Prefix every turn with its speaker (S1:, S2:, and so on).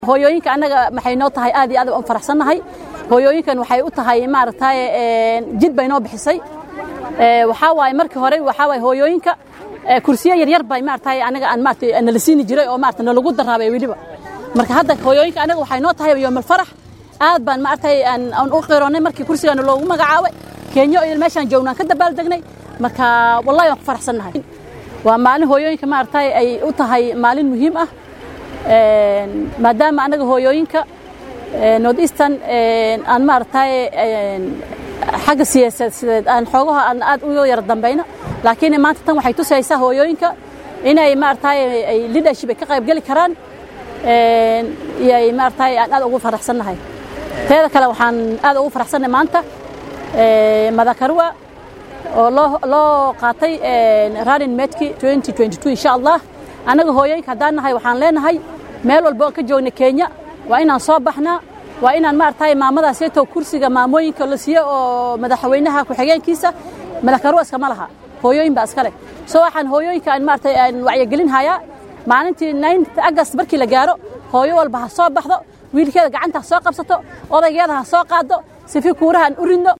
S1: hooyooyinka annaga maxay noo tahay aad iyo aad u faraxsannahay hooyooyinkan waxay u tahay maaragtay jid bay noo bixisay waxaa waaye markii hore waxaa waaye hooyooyinka kursiyo yaryar bay maaragtay anaga aan maaragtay nala siini jiray oo maaragtay nalagu daraabay weliba marka hadda hooyooyinka anaga waxay noo tahay yoomal farax aad baan maaragtay aan u qiroonnay markii kursigaana loogu magacaabay kenya iyo meeshaan joognaan ka dabaaldegnay marka wallahi waan ku faraxsannahay waa maalin hooyooyinka maaragtay ay u tahay maalin muhiim ah maadaama anaga hooyooyinka north eastern aan maaragtay xagga siyaasadeed aan xoogaha aan aad uga yara dambayno laakiin maanta tan waxay tusaysaa hooyooyinka inay maaragtay ay leadership ay ka qayb geli karaan iyay maaragtay aan aad ugu faraxsannahay teeda kale waxaan aad ugu faraxsannahay maanta madakarua oo loo loo qaatay running medki 2022 insha allah annaga hooyooyinka haddaan nahay waxaan leenahay meel walba oo ka joogna kenya waa inaan soo baxnaa waa inaan maaragtay maamadaasayto kursiga maamooyinka la siiyo oo madaxweynaha ku-xigeenkiisa madakarua iskama laha hooyooyin baa iska leh soo waxaan hooyooyinka aan maaragtay aan wacyigelin hayaa maalintii 9 agast markii la gaaro hooyo walba ha soo baxdo wiilkeeda gacanta ha soo qabsato odaygeeda ha soo qaado sifi kuuraha aan u ridno